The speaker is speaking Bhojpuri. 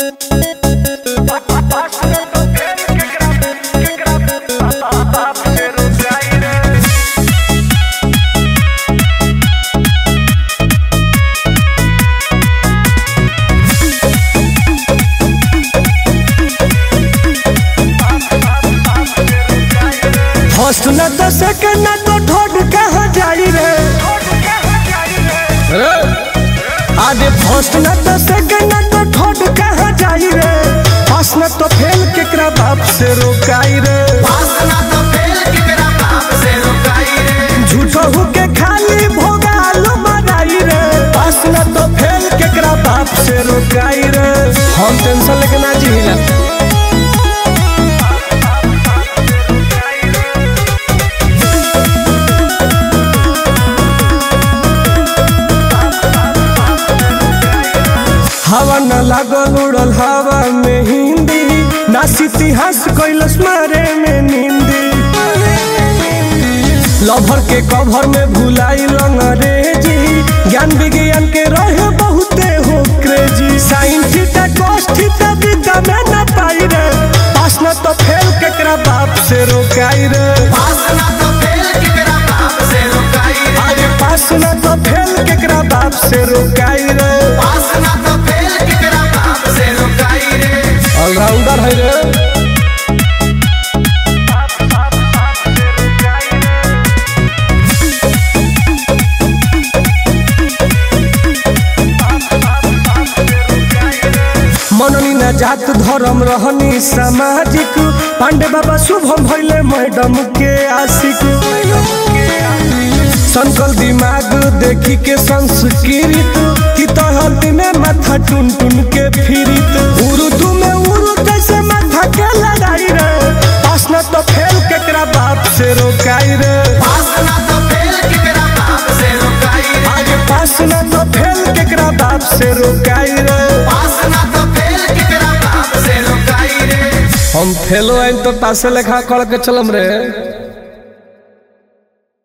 फर्स्ट न तो सेकंड न तो थर्ड कहाँ जाई रे आगे फर्स्ट न तो सेकंड न तो थर्ड कहाँ जाई रे पास न तो फेल केकरा बाप से रोकाई रे झूठो होके खाली भोगाल मनाई रे पास न तो फेल केकरा बाप से रोकाई रे हम टेंशन लेके ना जीला हवा न लागल उड़ल हवा में हिंदी नास इतिहास कैलस मारे में निंदी लभर के कभर में भुलाई अंग्रेजी ज्ञान विज्ञान के रहे बहुते हो crazy sine theta cos theta विद्या में न पाई रे पास न तो फेल केकरा बाप से रोकाई रे आगे पास न तो फेल केकरा बाप से रोकाई रे ऑलराउंडर है रे मननी न जात धर्म रहनी सामाजिक पांडे बाबा शुभम भैले मैडम के आशिक संकल दिमाग देखी के संस्कृत की तहत में माथा टुन टुन के फिरित उर्दू में उर्दू कैसे माथा के लगाई रे पास न तो फेल केकरा बाप से रोकाई रे आगे पास न तो फेल केकरा बाप से रोकाई रे हम फेलो आइन तो पासे लेखा कर के चलम रे